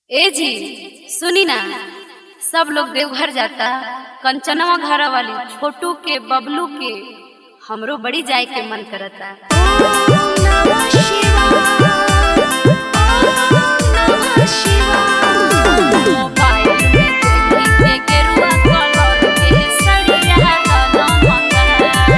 ए जी सुनी ना सब लोग देवघर जाता कंचनवा घर वाली छोटू के बबलू के हमरो बड़ी जाए के मन करता मोबाइल में देखी के गेरुआ कलर के सड़िया गाना मंगा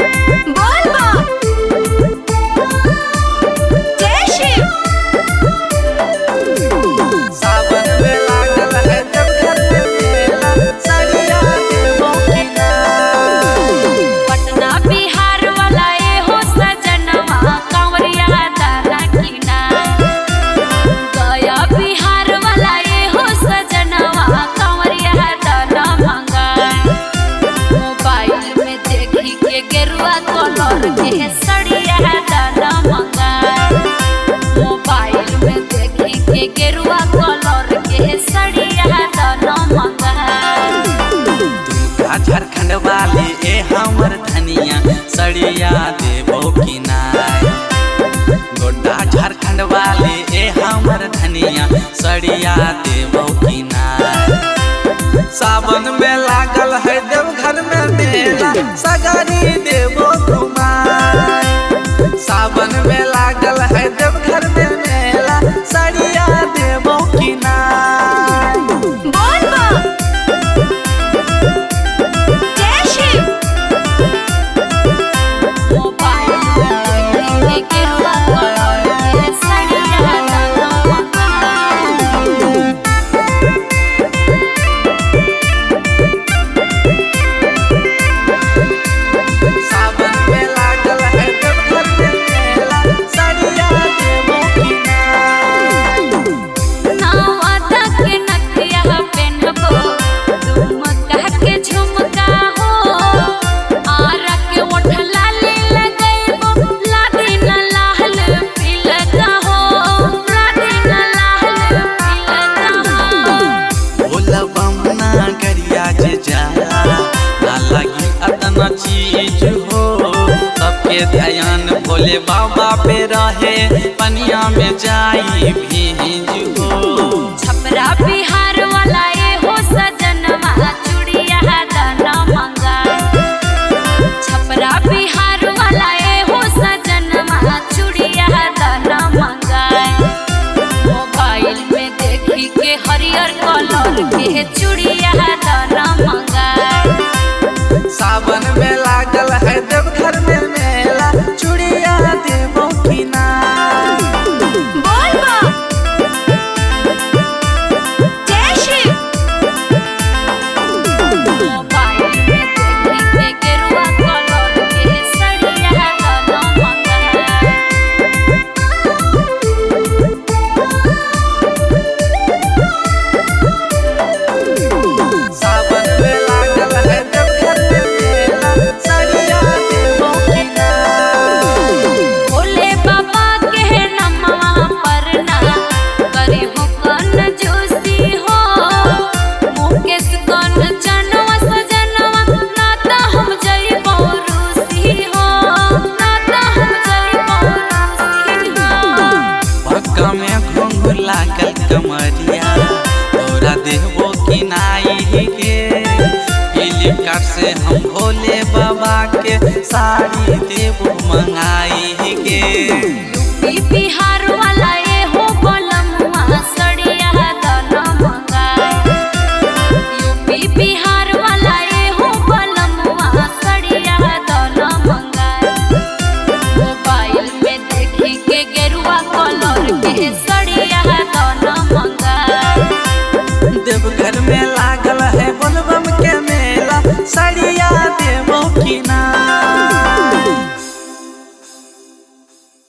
सावन में लागल है जब घर में मेला सरिया देवो की नाम। पटना बिहार वाला ए हो सजनवा कांवरिया दाना किना गया बिहार वाला ए हो सजनवा कांवरिया दाना मंगा मोबाइल में देखी के गेरुआ कलर के सड़िया दाना मंगा मोबाइल में देखी के गेरुआ कलर के सड़िया दाना मंगा दुर्गा झारखंड वाली ए हमर धनिया सड़िया देवो की नाय गोड्डा झारखंड वाली ए हमर धनिया सड़िया देवो की नाय सावन में लागल है देवघर में मेला सगारी देवो घुमाए सावन में लागल है देवघर में मेला सड़िया देवो की नाय मोबाइल में देखी के गेरुआ कलर के सड़िया दाना मंगा सावन में लागल है देवघर में मेला सड़िया देवो की नाय नावता के नथिया पेन्हबो झुमका के झुमका हो आरा के ओठला ले लगैबो लादी न लाल पिलका हो लादी न लाल पिलका हो भोला बमना गरिया जे जाला ना लगी अतना चीज हो सबके ध्यान भोले बाबा पे रहे पनिया में जाई भीज हो छपरा बिहार वाला ए हो सजनवा चूड़िया दाना मंगा छपरा बिहार वाला ए हो सजनवा चूड़िया दाना मंगा मोबाइल में देखी के हरियर कलर के चूड़िया दाना मंगा सावन में लागल है देवघर में मेला चूड़िया देवो की नाय मोबाइल में देखी के गेरुआ कलर के सड़िया दाना मंगा सावन में लागल है देवघर में मेला सड़िया देवो की नाय भोले बाबा के नमवा पर ना करी हो कन जोशी हो मुकेश कन जनवा सजनवा नाता हम जई रूसी हो नाता हम जई रूसी हो भक्का में घुंघ लागल कमरिया तोरा देवो की नाई के फ्लिपकार्ट से हम भोले बाबा के साड़ी देवो मंगाई के यूपी बिहार वाला ए हो बलमुआ सड़िया दाना मंगा यूपी बिहार वाला ए हो बलमुआ सड़िया दाना मंगा मोबाइल में देखी के गेरुआ कलर के सड़िया दाना